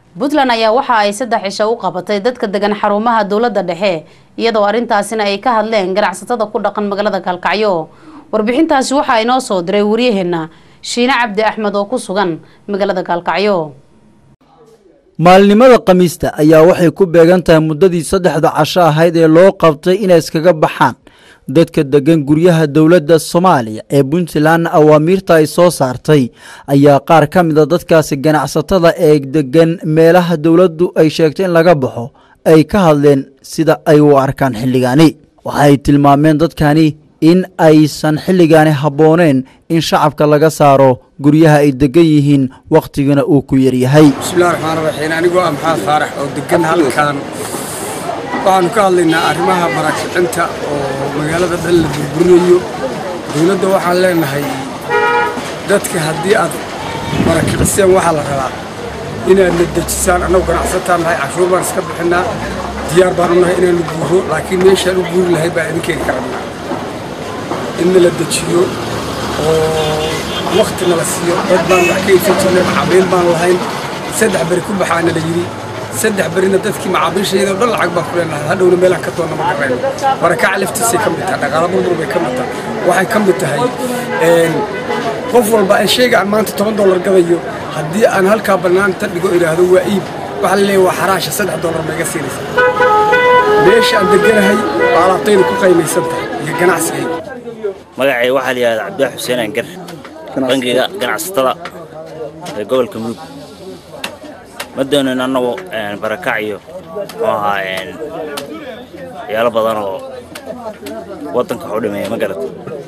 puntland ayaa waxa ay saddex cisho u qabatay dadka degan xarumaha dowladda dhexe iyadoo arrintaasina ay ka hadleen ganacsatada ku dhaqan magaalada gaalkacyo warbixintaasi waxaa inoo soo diray waryaheena shiine cabdi axmed oo ku sugan magaalada gaalkacyo maalinimada khamiista ayaa waxay ku beegan tahay muddadii saddexda casho ahayd ee loo qabtay inay iskaga baxaan dadka degan guryaha dowladda soomaaliya ee puntland awaamiirta ay soo saartay ayaa qaar ka mida dadkaasi ganacsatada ee degan meelaha dowladdu ay sheegtay in laga baxo ay ka hadleen sida ay u arkaan xilligaani waxaay tilmaameen dadkani in aysan xilligaani habbooneen in shacabka laga saaro guryaha ay degan yihiin wakhtigana uu ku yaryahay bismillahi raxmaan raxiim anigoo ah maxamed faarax oo degan halkan waxaanu ka hadlaynaa arrimaha barakicinta oo magaalada dhan la burburinayo dowladda waxaan leenahay dadka haddii aad barakiciseen waxaa la rabaa inaad na dejisaan annagu ganacsataan nahay cashuur baan iska bixinnaa diyaar baan u nahay inaanu guuro laakiin meeshaan u guuri lahay baa idinkeega ka rabnaa in nala dejiyo oo wakti nala siiyo dad baan wax ka iibsan jirnay macaamiil baan lahayn saddex beri ku baxaana la yidhi saddex berina dadkii macaamiishayda dhan lacag baan ku leenahay hadhowna meelaan ka doonna ma garayno barakaca laftiisay ka mid tahay dhaqaala burbur bay ka mid tahay waxay ka mid tahay qof walba aan shayga aan maanta toban dollar gadayo haddii aan halkaa bannaanta dhigo idhaahdo waa iib waxaa la leeyahay waa xaraasha saddex dollar ma iga siinaysa meesha aan deganahay waa alaabtaydu ku qaymaysan tahay iyo ganacsigayga magacay waxaa la yidhahdaa cabdilaahi xuseen angar bangiga ganacsatada ee gobolka mudug ma doonin annagu barakac iyo muxuu ahaa waxyaalo badan oo waddanka wax u dhimeeya ma garata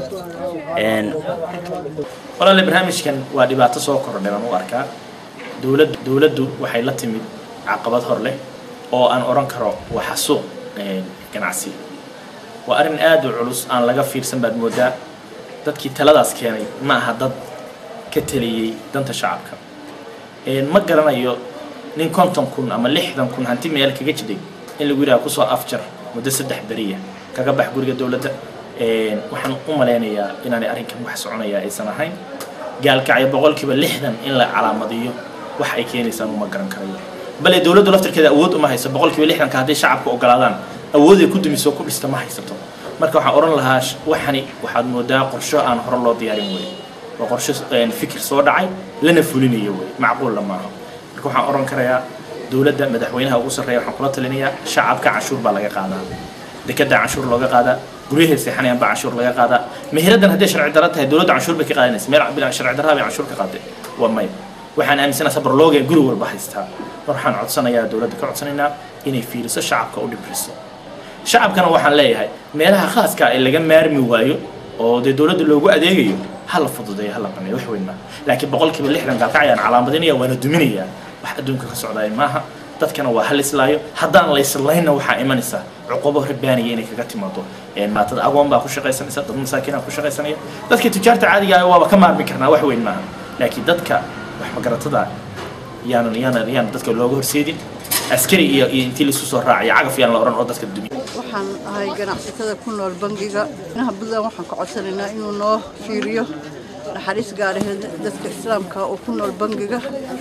walaale barnaamijkan waa dhibaato soo kordhay baan u arkaa dowladdu dowladdu waxay la timid caqabad hor leh oo aan odhan karo waa xasuuq ganacsi waa arrin aad u culus aan laga fiirsan baad moodaa dadkii taladaas keenay ma aha dad ka teliyey danta shacabka ma garanayo nin konton kun ama lixdan kun hanti meel kaga jiday in lagu yidhaha kusoo afjar muddo saddex beriya kaga bax guriga dowladda waxaan u malaynayaa inaanay arrinkan wax soconaya aysan ahayn gaalkacyo boqolkiiba lixdan in la calaamadiyo wax ay keenaysaan uma garan karayo bale dowladdu laftirkeeda awood uma hayso boqolkiiba lixdanka hadday shacabka ogolaadaan awooday ku dumiso ku dhista ma haysato marka waxaan odhan lahaa waxani waxaad moodaa qorsho aan hore loo diyaarin wey waa qorsho fikir soo dhacay lana fulinayo wey macquulla maaha marka waxaan odhan karayaa dowladda madaxweynaha ugu sarreeya waxaan kula talinayaa shacabka canshuur baa laga qaadaa dekada canshuur looga qaadaa guryahay seexanayaan baa canshuur laga qaadaa meheradan hadday sharci darro tahay dowladda canshuur bay ka qaadanaysa meel bilan sharci darraa bay canshuur ka qaaday waa may waxaan aaminsanaha sabarlooga guri walba haystaa mar waxaan codsanayaa dowladda ka codsanaynaa inay fiiriso shacabka u dhibriso shacabkana waxaan leeyahay meelaha khaaska ee laga maarmi waayo oo dee dowladda loogu adeegayo ha la fududeeyo ha la baneeyo wax weyn maaha laakiin boqolkiiba lixdan gaalkacayaan calaamadinaya waana duminaya wax adduunka ka socdaay maaha dadkana waa hal islaayo haddaan la islaynna waxaa imanaysa cuqubo rabbaaniya inay kaga timaado maatada agoon baa ku shaqaysanaysa dad masaakiinaa ku shaqaysanaya dadka tujaarta caadiga ah waaba ka maarmi karnaa wax weyn maaha laakiin dadka wax magaratada yaanan yaanan yaanan dadka looga horseedin askari iyo iyo intii laisku soo raacayo cagaf yaan la odhan oo dadka dumiya waxaan ahay ganacsatada ku nool bangiga inaha puntland waxaan ka codsanaynaa inuu noo fiiriyo naxariis gaaraheed dadka islaamka oo ku nool bangiga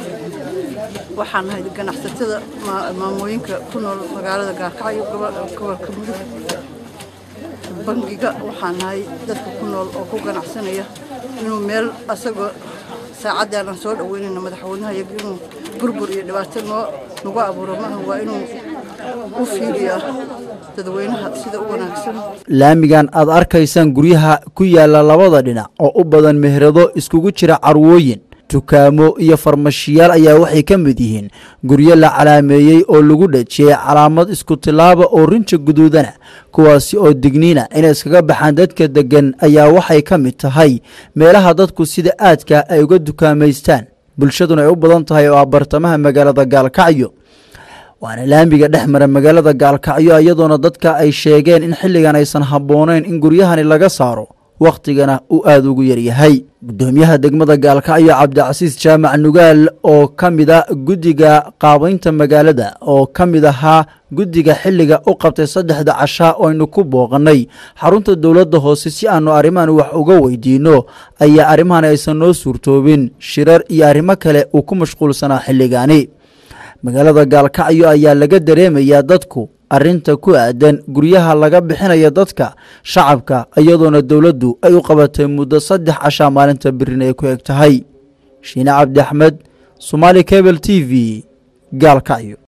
waxaan ahay ganacsatada maamooyinka ku nool magaalada gaarkacyo gobolka mudug bangiga waxaan ahay dadka ku nool oo ku ganacsanaya inuu meel asagoo saacadii aanan soo dhaweynayno madaxweynaha iyaga inuu burbur iyo dhibaato noo nagu abuuro maaha waa inuu u fiiriyaa dadweynaha sida u wanaagsan laamigan aad arkaysaan guryaha ku yaala labada dhinac oo u badan meherado iskugu jira carwooyin dukaamo iyo farmashiyaal ayaa waxay ka mid yihiin guryo la calaameeyey oo lagu dhajiyey calaamad isku tilaaba oo rinja guduudana kuwaasi oo digniina inay iskaga baxaan dadka deggan ayaa waxay ka mid tahay meelaha dadku sida aadka ay uga dukaamaystaan bulshaduna ay u badan tahay oo ah bartamaha magaalada gaalkacyo waana laamiga dhex mara magaalada gaalkacyo iyadoona dadka ay sheegeen in xilligan aysan habboonayn in guryahani laga saaro wakhtigana uu aada ugu yaryahay guddoomiyaha degmada gaalkacyo cabdicasiis jaamac nugaal oo ka mid a guddiga qaabaynta magaalada oo ka mid ahaa guddiga xilliga u qabtay saddexda cashaa oo aynu ku booqannay xarunta dowladda hoose si aanu arrimahan wax uga weydiinno ayaa arrimahan aysan noo suurtoobin shirar iyo arrimo kale uu ku mashquulsanaa xilligaani magaalada gaalkacyo ayaa laga dareemayaa dadku arrinta ku aadan guryaha laga bixinayo dadka shacabka iyadoona dowladdu ay u qabatay muddo saddex cashaa maalinta birina ay ku eg tahay shiine cabdi axmed somaali cable t v gaalkacyo